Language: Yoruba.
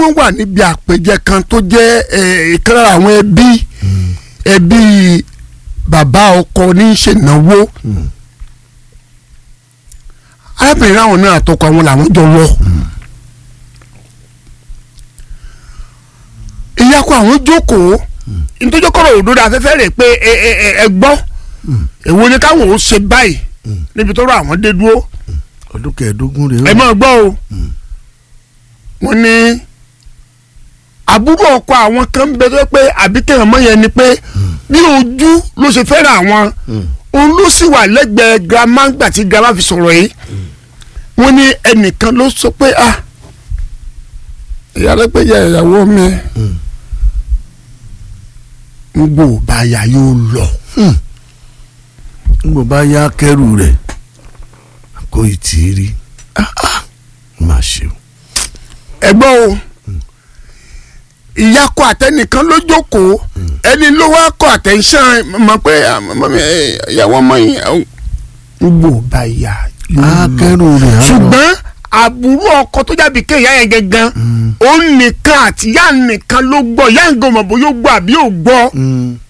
wọ́n wà níbi àpèjẹ kan tó jẹ́ ẹ̀, ìkan lára àwọn ẹbí ẹbí bàbá ọkọ ní í ṣènáwó arábìnrin àwọn náà àtọkọ àwọn làwọn jọ lọ. ìyàkọ àwọn jókòó nítorí kọ́rọ̀ òdodo afẹ́fẹ́ rẹ̀ pé ẹ ẹ ẹ ẹ gbọ́ èwo ni káwọn ò ṣe báyìí níbi tó rọ àwọn dé dúró ọdún kẹẹ̀ẹ́dógún rèé ẹ máa gbọ́ o wọ́n ní àbúrò ọkọ àwọn kan ń bẹ tó pé àbíkẹ́ ọmọ yẹn ni pé bí ojú ló ṣe fẹ́ràn àwọn òun ló sì wà lẹ́gbẹ̀ẹ́ girama gbà tí girama fi sọ̀rọ̀ yìí wọ́n ní ẹnìkan ló sọ pé ah ìyá lẹ́gbẹ̀ẹ́ ìyàwó mi ń gbò báyà yóò lọ. nígbà bá yá kẹrù rẹ̀ kó ìtì rí Ah, ah, má ṣe o. ẹgbọ́n o ìyá kọ àtẹnìkan ló jókòó ẹni ló wá kọ àtẹnṣán mọ̀ pé ah, mọ̀ mi, eh, ìyàwó ọmọ yìí ah, ń gbò báyà yóò á lọ. kẹrù rẹ̀ á lọ. ṣùgbọ́n àbúrò ọkọ tó jábì ké ìyá yẹn gangan òun nìkan àti ìyá nìkan ló gbọ́ ìyá nǹkan mọ̀ bó yóò gbọ́ àbí ò gbọ́ Mm.